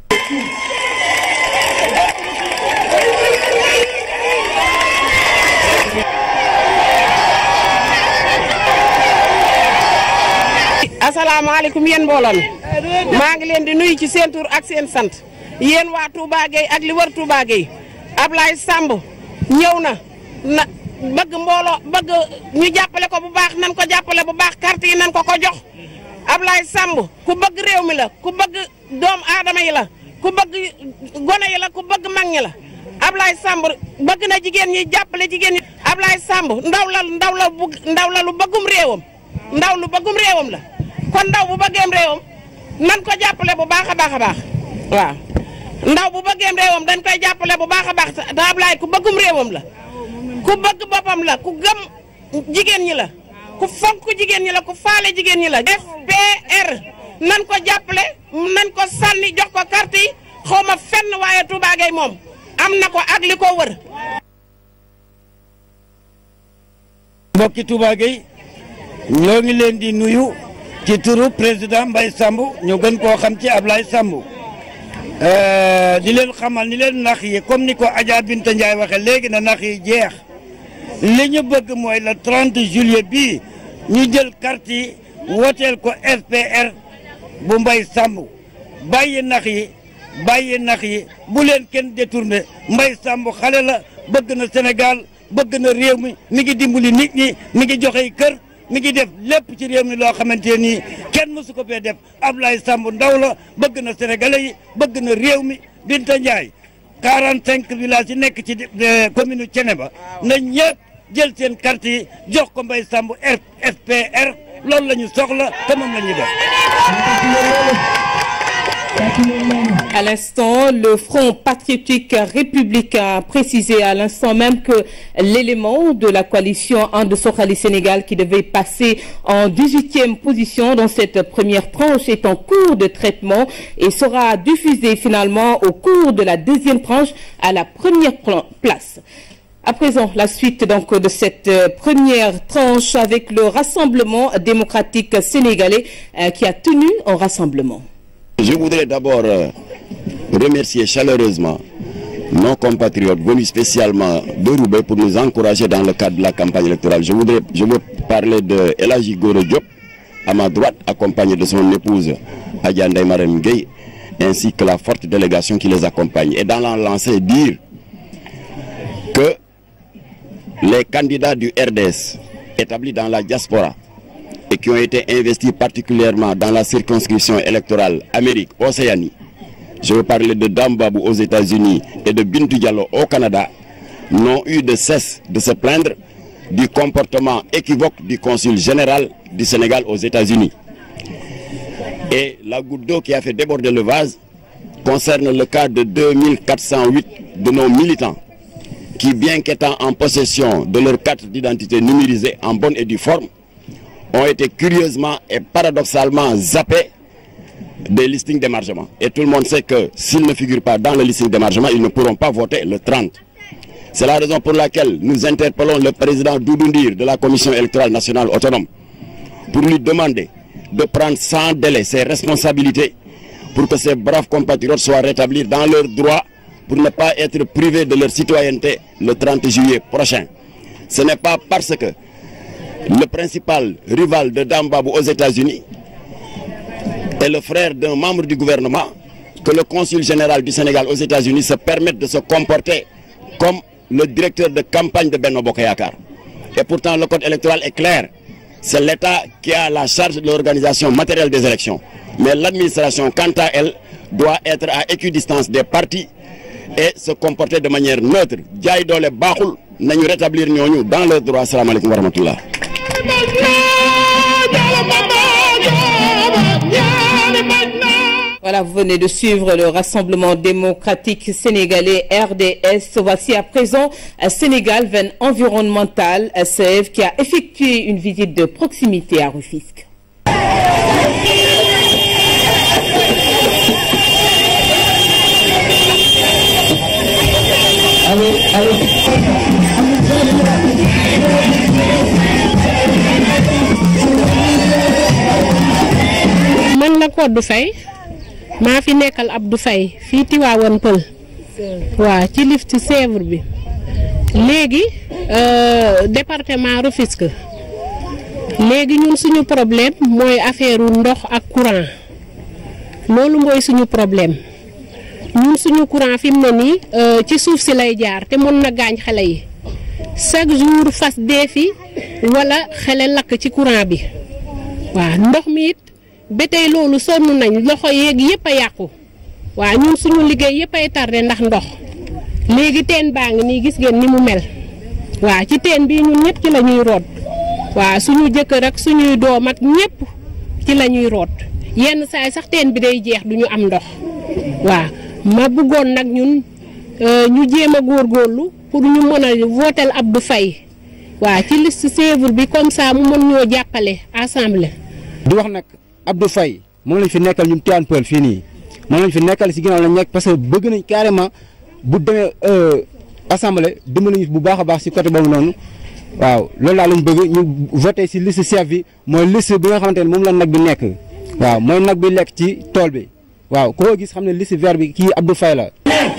[SPEAKER 21] asalaamaaleykum yéen mbooloo mi maa ngi leen di nuyu ci seen tur ak seen sant yéen waa Touba Gueye ak li wër Touba Gueye Ablaye Samb ñëw na na bëgg mbooloo bëgg ñu jàppale ko bu baax nan ko jàppale bu baax carte yi nan ko ko jox Ablaye Samb ku bëgg réew mi la ku bëgg doom aadama yi la ku bëgg gone yi la ku bëgg mag ñi la Ablaye Samb bëgg na jigéen ñi jàppale jigéen ñi Ablaye Samb ndaw la ndaw la bu ndaw la lu bëggum réewam ndaw lu bëggum réewam la kon ndaw bu bëggeem réewam nan ko jàppale bu baax a baax a baax waaw ndaw bu bëggeem réewam dañ koy jàppale bu baax a baax te Ablaye ku bëggum réewam la ku bëgg boppam la ku gëm jigéen ñi la ku fonk jigéen ñi la ku faale jigéen ñi la FPR nan ko jàppale nan ko sànni jox ko carte yi xaw ma fenn waaye Touba Gueye moom am na ko ak li ko wër
[SPEAKER 22] mbokki Touba Gueye ñoo ngi leen di nuyu ci turu président Mbaye Samb ñu gën koo xam ci Ablaye Samb di leen xamal ni leen nax yi comme ni ko Adja Binta Ndiaye waxe léegi na nax yi jeex li ñu bëgg mooy le 30 juillet bii ñu jël carte yi woteel ko FPR bu Mbaye Samb bàyyi nax yi bàyyi nax yi bu leen kenn détourné Mbaye Samb xale la bëgg na Sénégal bëgg na réew mi mi ngi dimbali nit ñi mi ngi joxe kër mi ngi def lépp ci réew mi loo xamante nii kenn mësu ko fee def Ablaye Samb ndaw la bëgg na sénégalais yi bëgg na réew mi Binta Ndiaye 45 villages yi nekk ci commune Thiénaba na ñëpp jël seen carte yi jox ko Mbaye Samb FPR loolu la ñu soxla te moom la ñuy def.
[SPEAKER 1] À l'instant, le Front patriotique républicain a précisé à l'instant même que l'élément de la coalition Ande Sokhali Sénégal qui devait passer en 18e position dans cette première tranche est en cours de traitement et sera diffusé finalement au cours de la deuxième tranche à la première place. À présent, la suite donc de cette première tranche avec le Rassemblement démocratique sénégalais euh, qui a tenu un rassemblement.
[SPEAKER 23] Je voudrais d'abord euh, remercier chaleureusement nos compatriotes venus spécialement de Roubaix pour nous encourager dans le cadre de la campagne électorale. Je voudrais je veux parler de Elagi Goro Diop, à ma droite, accompagné de son épouse Adjanda Marem Gueye, ainsi que la forte délégation qui les accompagne. Et dans la lancée, dire que les candidats du RDS établis dans la diaspora et qui ont été investis particulièrement dans la circonscription électorale Amérique-Océanie, je veux parler de Dambabou aux États-Unis et de Bintou Diallo au Canada, n'ont eu de cesse de se plaindre du comportement équivoque du consul général du Sénégal aux États-Unis. Et la goutte d'eau qui a fait déborder le vase concerne le cas de 2408 de nos militants qui, bien qu'étant en possession de leur carte d'identité numérisée en bonne et due forme, ont été curieusement et paradoxalement zappés des listings d'émargement. Et tout le monde sait que s'ils ne figurent pas dans le listing d'émargement, ils ne pourront pas voter le 30. C'est la raison pour laquelle nous interpellons le président Doudoundir de la Commission électorale nationale autonome pour lui demander de prendre sans délai ses responsabilités pour que ces braves compatriotes soient rétablis dans leurs droits pour ne pas être privés de leur citoyenneté le 30 juillet prochain. Ce n'est pas parce que le principal rival de Dambabou aux États-Unis est le frère d'un membre du gouvernement que le consul général du Sénégal aux États-Unis se permette de se comporter comme le directeur de campagne de Benno Bokayakar. Et pourtant, le code électoral est clair. C'est l'État qui a la charge de l'organisation matérielle des élections. Mais l'administration, quant à elle, doit être à équidistance des partis et se comporter de manière neutre. Diaye Dole Bahoul, nous rétablir ñooñu dans leurs droits. Salam alaikum wa rahmatullah.
[SPEAKER 1] Voilà, vous venez de suivre le Rassemblement démocratique sénégalais RDS. Voici à présent un Sénégal veine environnementale, SEV, qui a effectué une visite de proximité à Rufisque.
[SPEAKER 2] man la Codou Faye maa fi nekkal Abdou Faye fii Tiwaawan Pël waaw ci lift ci Sèvres bi léegi département Rufisque léegi ñun suñu problème mooy affaire ndox ak courant loolu mooy suñu problème ñun suñu courant fi mu ne nii ci suuf si lay jaar te mën na gaañ xale yi chaque jour fas dee fi wala xale lakk ci courant bi waaw ndox mi it ba tey loolu sonn nañ loxo yeeg yëpp a yàqu waaw ñun suñu liggéey yëpp ay tardé ndax ndox léegi teen baa ngi nii gis ngeen ni mu mel waaw ci teen bii ñun ñëpp ci la ñuy root waaw suñu jëkkër ak suñuy doom ak ñëpp ci la ñuy root yenn saay sax teen bi day jeex du ñu am ndox waaw ma bëggoon nag ñun ñu jéem a góorgóorlu pour ñu mën a votel Abdou Faye waaw ci liste Sèvres bi comme ça mu mën ñoo jàppale assemblée.
[SPEAKER 3] di wax nag Abdou Faye moom lañ fi nekkal ñun Tivaouane Peulh fii nii moom lañ fi nekkal si ginnaaw lañ nekk parce que bëgg nañ carrément bu demee assemblée dimbali ñu bu baax a baax si côté boobu noonu waaw loolu laa lañ bëgg ñu voté si liste chef bi mooy liste bi nga xamante ne moom la nag bi nekk waaw mooy nag bi lekk ci tool bi waaw ku ko gis xam ne liste vert bi kii Abdou Faye la.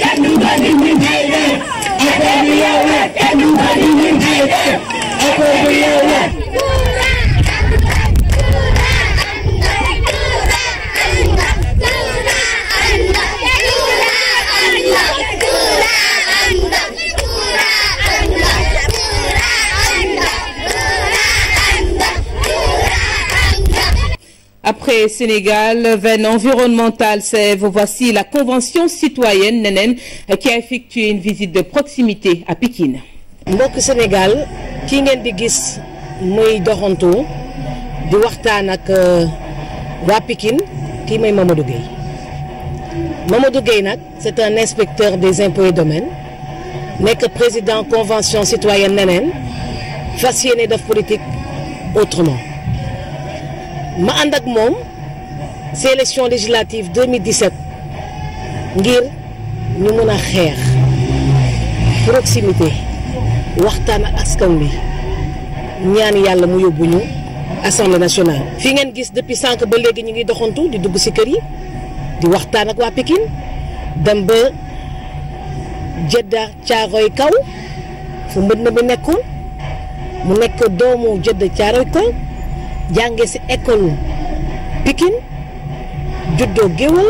[SPEAKER 1] Après Sénégal, veine environnementale, c'est voici la Convention citoyenne Nenen qui a effectué une visite de proximité à Pékin.
[SPEAKER 4] mbokk Sénégal ki ngeen di gis muy doxantu di waxtaan ak waa Pikine kii mooy Mamadou Gueye Mamadou Gueye nag c'est un inspecteur des impôts et domaines nekk président convention citoyenne neneen fas yéene def politique autrement ma ànd ak moom ci élection législative 2017 ngir ñu mën a xeex proximité waxtaan ak askan wi ñaan yàlla mu yóbbu ñu assemblée nationale. fi ngeen gis depuis sànq ba léegi ñu ngi doxantu di dugg ci kër yi di waxtaan ak waa Pikine dem ba Jedda Caaroy kaw fu mbënd bi nekkoon mu nekk doomu Jedda Caaroy kaw jànge ci école Pikine juddoo géwël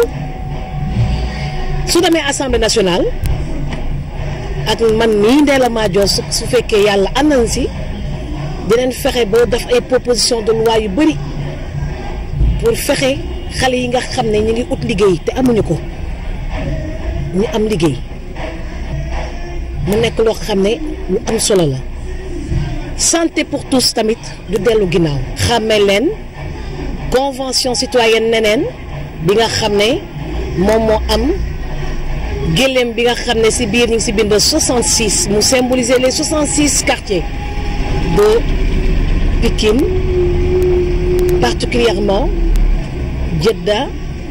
[SPEAKER 4] su demee assemblée nationale. ak man mii Ndella Madior su su fekkee yàlla ànd na si dinañ fexe ba def ay proposition de loi yu bëri pour fexe xale yi nga xam ne ñu ngi ut liggéey te amuñu ko ñu am liggéey mu nekk loo xam ne lu am solo la santé pour tous tamit du dellu ginnaaw xàmme leen convention citoyenne neneen bi nga xam ne moom moo am gëléem bi nga xam ne si biir ñu ngi si bind 66 mu symboliser les 66 quartiers de Pikine particulièrement Jeddah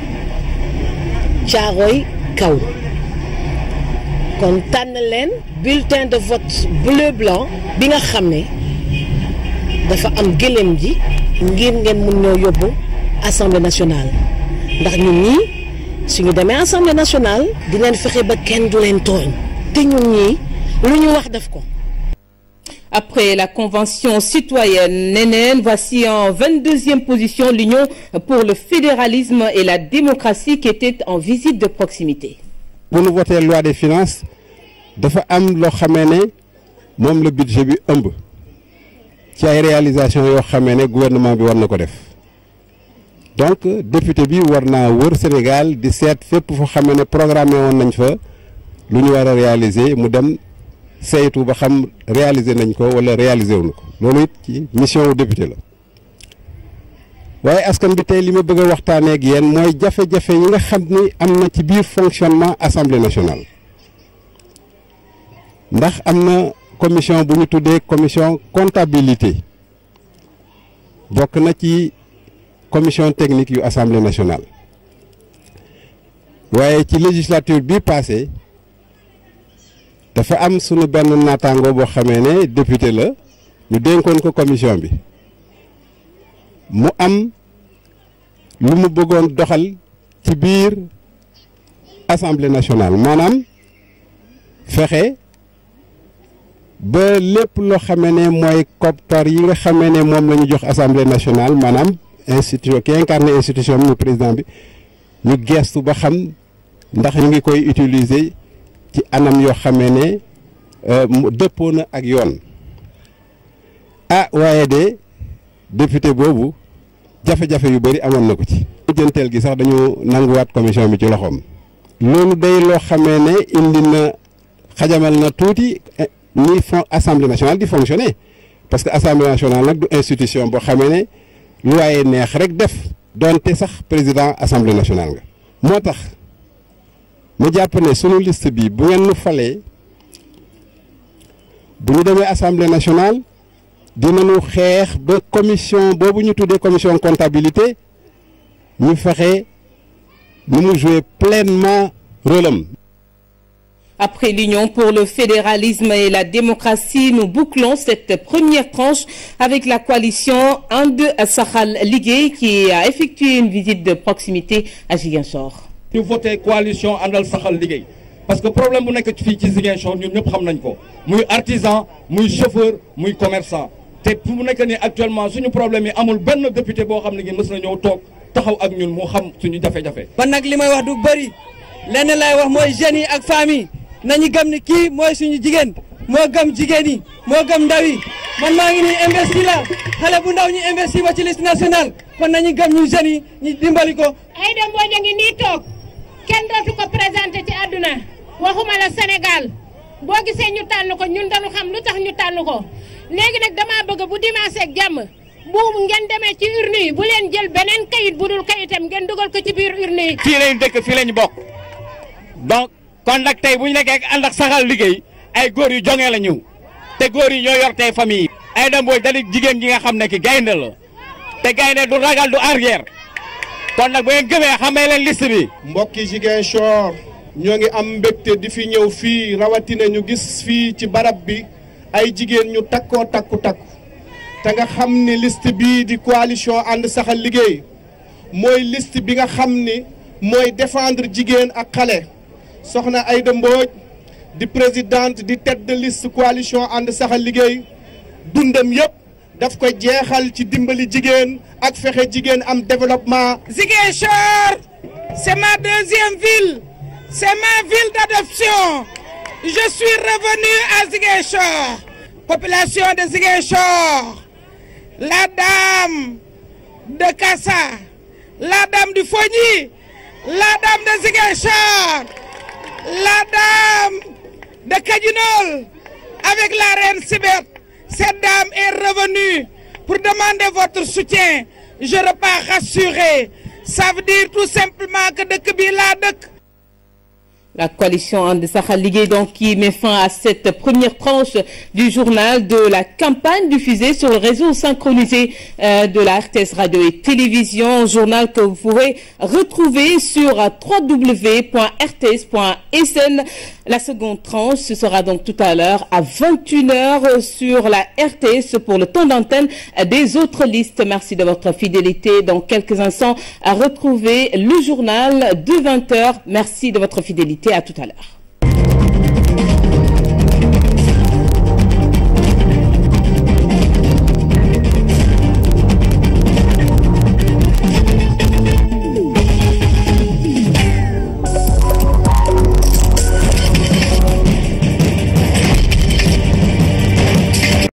[SPEAKER 4] Thiaroye Kaw kon tànn leen bulletin de vote bleu blanc bi nga xam ne dafa am gëléem ji ngir ngeen mun ñoo yóbbu assemblée nationale ndax ñun ñii suñu demee assemblée nationale dinañ fexe ba kenn du leen tooñ te ñun ñii lu ñu wax def ko.
[SPEAKER 1] Après la convention citoyenne Nénène, voici en 22e position l'Union pour le fédéralisme et la démocratie qui était en visite de proximité.
[SPEAKER 5] bu nu voté loi des finances dafa am loo xamee ne moom la budget bi ëmb ci ay réalisation yoo xamee ne gouvernement bi war na ko def donc député bi war naa wër Sénégal di seet fépp foo xamee ne programmé woon nañ fa lu ñu war a réaliser mu dem saytu ba xam réaliser nañ ko wala réaliser wuñu ko loolu it ci mission wu député la waaye askan bi tey li ma bëgg a waxtaanee ak yéen mooy jafe-jafe yi nga xam ni am na ci biir fonctionnement assemblée nationale ndax am na commission bu ñu tuddee commission comptabilité bokk na ci commission technique yu assemblée nationale waaye ci législature bi passé dafa am sunu benn naataango boo xamee ne député la ñu dénkoon ko commission bi mu am lu mu bëggoon doxal ci biir assemblée nationale maanaam fexe ba lépp loo xamee ne mooy koppar yi nga xamee ne moom la ñu jox assemblée nationale maanaam institution ki incarné institution bi mu président bi ñu geestu ba xam ndax ñu ngi koy utiliser ci anam yoo xamee ne mu dëppoo na ak yoon ah waaye de député boobu jafe-jafe yu bëri amoon na ko ci. jënteel gi sax dañu nanguwaat commission bi ci loxoom. loolu day loo xamee ne indi na xajamal na tuuti ni fon assemblée nationale di fonctionner parce que assemblée nationale nag du institution boo xamee ne lu waaye neex rek def doonte sax président assemblée nationale nga. moo tax ma jàpp ne sunu liste bi bu ngeen nu falee bu ñu demee assemblée nationale. dinañu xeex ba commission boobu ñu tuddee commission comptabilité ñu fexe nu mu jouer pleinement rôle am.
[SPEAKER 1] Après l'Union pour le fédéralisme et la démocratie, nous bouclons cette première tranche avec la coalition And Saxal Liggéey qui a effectué une visite de proximité à Ziguinchor.
[SPEAKER 6] ñu voté coalition àndal saxal liggéey parce que problème bu nekk fii ci Ziguinchor ñun ñëpp xam nañ ko muy artisan muy chauffeur muy commerçant. te fu mu nekk nii actuellement suñu problème yi amul benn député boo xam ne gi mës na ñëw toog taxaw ak ñun mu xam suñu jafe-jafe.
[SPEAKER 7] man nag li may wax du bëri lenn lay wax mooy jeunes yi ak famille nañu gëm ni kii mooy suñu jigéen moo gëm jigéen yi moo gëm ndaw yi man maa ngi nii investi la xale bu ndaw ñu investi ba ci liste nationale kon nañu gëm ñu jeunes yi ñu dimbali ko.
[SPEAKER 24] Aïda Mbodj a ngi nii toog kenn dootu ko présenté ci àdduna waxuma la Sénégal boo gisee ñu tànn ko ñun dañu xam lu tax ñu tànn ko. léegi nag damaa bëgg bu dimanche ak jàmm bu ngeen demee ci urne yi bu leen jël beneen kayit bu dul kayitam ngeen dugal ko ci biir urne yi.
[SPEAKER 25] fii lañu dëkk fii lañu bokk donc kon nag tey bu ñu nekkee ànd ak saxal liggéey ay góor yu joŋee la ñëw te góor yi ñoo yor tey famille yi. Aïda Mbodj da di jigéen ji nga xam ne ki gaynde la te gaynde du ragal du arrière kon nag bu ngeen gëmee xamee leen liste bi.
[SPEAKER 26] mbokki Ziguinchor ñoo ngi am mbégte di fi ñëw fii rawatina ñu gis fii ci barab bi. ay jigéen ñu takkoo takku takku te nga xam ni liste bii di coalition ànd saxal liggéey mooy liste bi nga xam ni mooy défendre jigéen ak xale soxna Aïda Mbodj di présidente di tête de liste coalition ànd saxal liggéey dundam yépp daf ko jeexal ci dimbali jigéen ak fexe jigéen am développement.
[SPEAKER 21] Ziguinchor c'est ma deuxième ville c'est ma ville d'adoption je suis revenu à Ziguinchor population de Ziguinchor la dame de Kassa la dame du Fogny la dame de Ziguinchor la dame de Kajinol avec la reine Sibeth cette dame est revenue pour demander votre soutien
[SPEAKER 8] je repars rassuré ça veut dire tout simplement que dëkk bi laa dëkk
[SPEAKER 1] La coalition And Sahel Ligue donc qui met fin à cette première tranche du journal de la campagne diffusée sur le réseau synchronisé euh, de la RTS Radio et Télévision, journal que vous pourrez retrouver sur www.rts.sn. La seconde tranche, ce sera donc tout à l'heure à 21h sur la RTS pour le temps d'antenne des autres listes. Merci de votre fidélité. Dans quelques instants, à retrouver le journal de 20h. Merci de votre fidélité. À tout à l'heure.